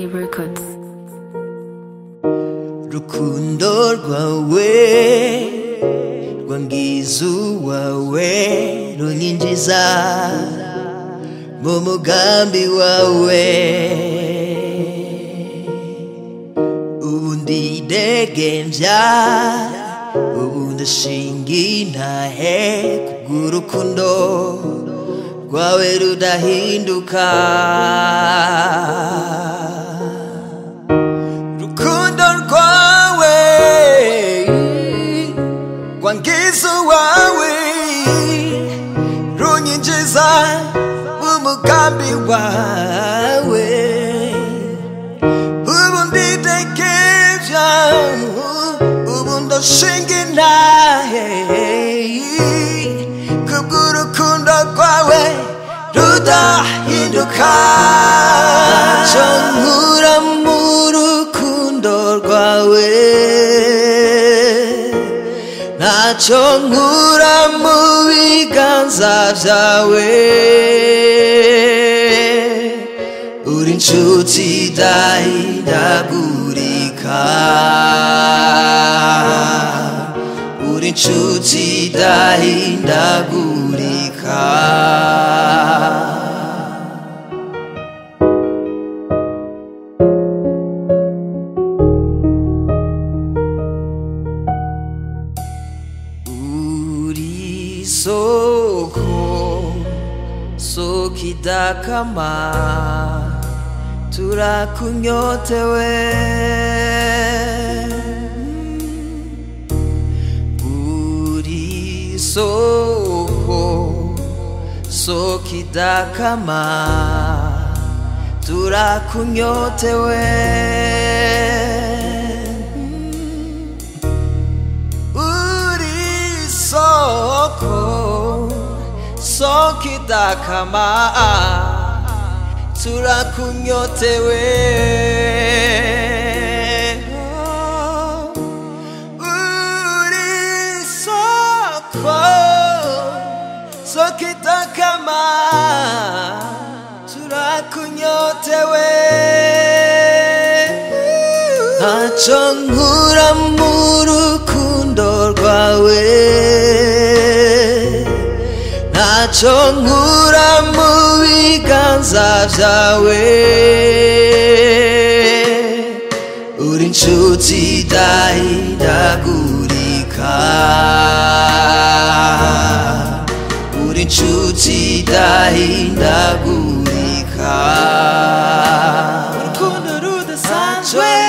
K Records. rukundo rwawe rwangiza uwawe runyinjiza mu mugambi wawe ubu ndidegembya ubu ndashinga intahe kubw'urukundo rwawe rudahinduka rukundo rwawe rwangiza uwawe runyinjiza mu mugambi wawe ubu ndidegevya ubu ndashinga intahe kubw'urukundo rwawe rudahinduka ntacyo nkura mu rukundo rwawe ntacyo nkura mu biganza byawe uri inshuti idahindagurika uri inshuti idahindagurika uri soko soko idakama turakunyotewe uri soko soko idakama turakunyotewe uri soko soko idakama turakunyotewe uri soko soko idakama turakunyotewe ntacyo nkura mu rukundo rwawe ntacyo nkura mu biganza byawe uri inshuti idahindagurika uri inshuti idahindagurika urukundo rudasanzwe